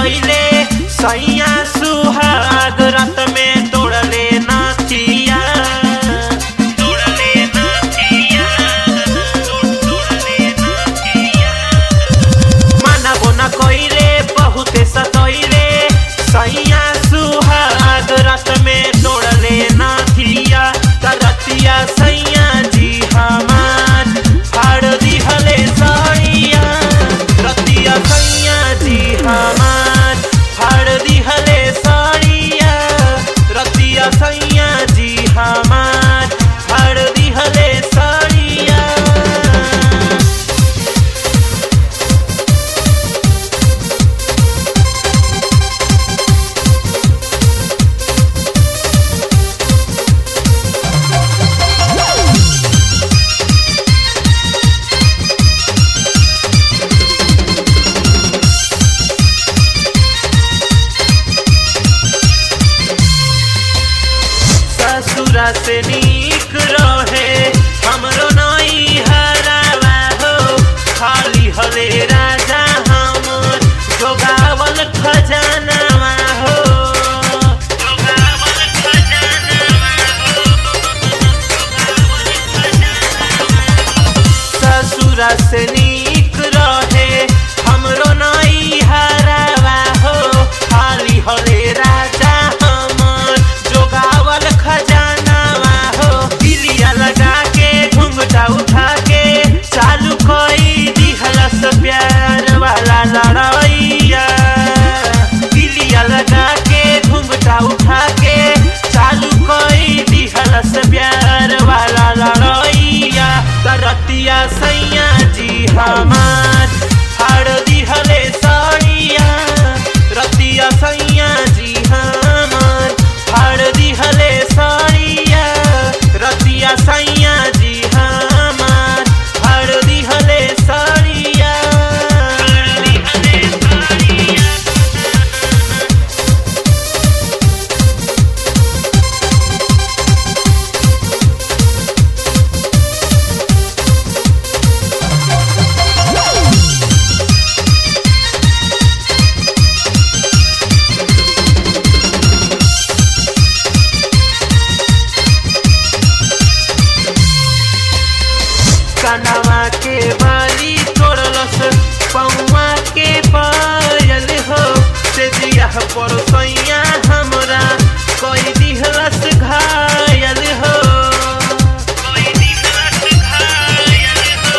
कइले सैया सुहाग रात में तोड़ले नाथिया तोड़ले नाथिया तोड़ले नाथिया माना बोना कइले बहुते सतइले सैया सुहाग रात में तोड़ले नाथिया तरतिया सैया जी हमार फाड़ दिहले सैया रतिया सैया जी हमार फाड़ दिहले सैया रतिया सैया जी हमार फाड़ दिहले सैया ससुरा से नीक रहे हमरो नई हरावा हो खाली हले राजा हमर जोगावल खजानावा हो जोगावल खजानावा हो जोगावल खजानावा ससुरा से नीक रहे हमरो नई हरावा हो खाली हले राजा हमर जोगावल खजानावा हो दिलिया लगा के घुंघटा उठा के चालू कई दिहलस प्यार वाला लड़ैया दिलिया लगा के घुंघटा उठा के चालू कई दिहलस प्यार वाला लड़ैया तरतिया सैया जी हमार फाड़ दिहले सैया रतिया सैया जी हमार फाड़ दिहले सैया रतिया सैया जी हमार फाड़ दिहले सैया फाड़ दिहले सैया कनवा के बाली तोड़लस पौवा के पायल हो से दिया पर सैया हमरा कोई दिहलस घायल हो कोई दिहलस घायल हो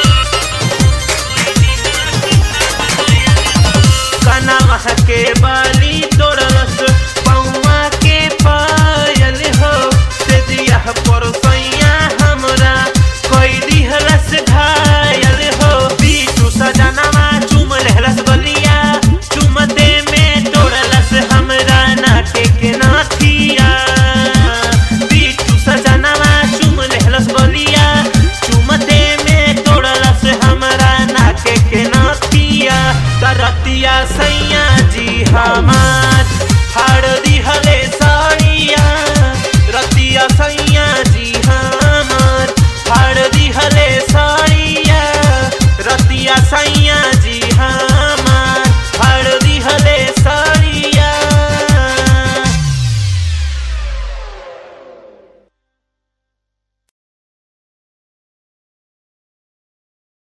कनवा के बाली तोड़लस पौवा के पायल हो से दिया पर सैया हमरा कोई दिहलस घायल हो बीचू सजनवा चुम लेहलस गलिया चुमते में तोड़लस हमरा नाटे के नाथिया बीचू सजनवा चुम लेहलस गलिया चुमते में तोड़लस हमरा नाके के नाथिया तरतिया सैया जी हमार फाड़ दिहले साड़िया रतिया सैया जी हमार फाड़ दिहले साड़िया रतिया सैया